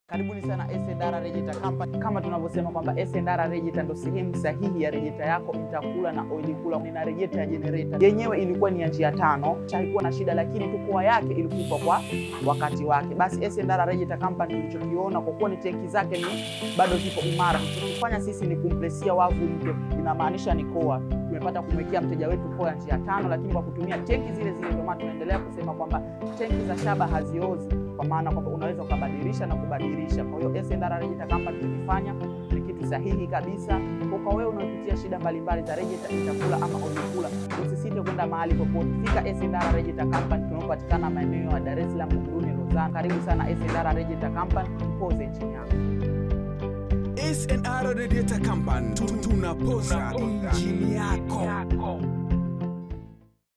Karibuni sana SNDR Rejeta Company. Kama tunavyosema kwamba SNDR Rejeta ndo sehemu sahihi ya rejeta yako itakula na oili kula. Nina rejeta ya generator yenyewe ilikuwa ni ya njia tano, haikuwa na shida, lakini tu koa yake ilikufa kwa wakati wake. Basi SNDR Rejeta Company tulichokiona, kwa kuwa ni tenki zake ni bado zipo imara, tulichofanya sisi ni kumplesia wavu mpya, inamaanisha ni koa tumepata kumwekea mteja wetu koa ya njia tano, lakini kwa kutumia tenki zile zile. Ndio maana tunaendelea kusema kwamba tenki za shaba haziozi, kwa maana kwamba unaweza ukabadilisha na kubadilisha. Kwa hiyo SNDR Rejeta Company tukifanya ni kitu sahihi kabisa. Kwa wewe unaopitia shida mbalimbali za rejeta, itakula ama olikula, usisite kwenda mahali popote, fika SNDR Rejeta Company. Tunapatikana maeneo ya Dar es Salaam, Buguruni, Rozani. Karibu sana SNDR Rejeta Company, tupoze nchini yako. SNR Radiator Company tunapoza injini yako.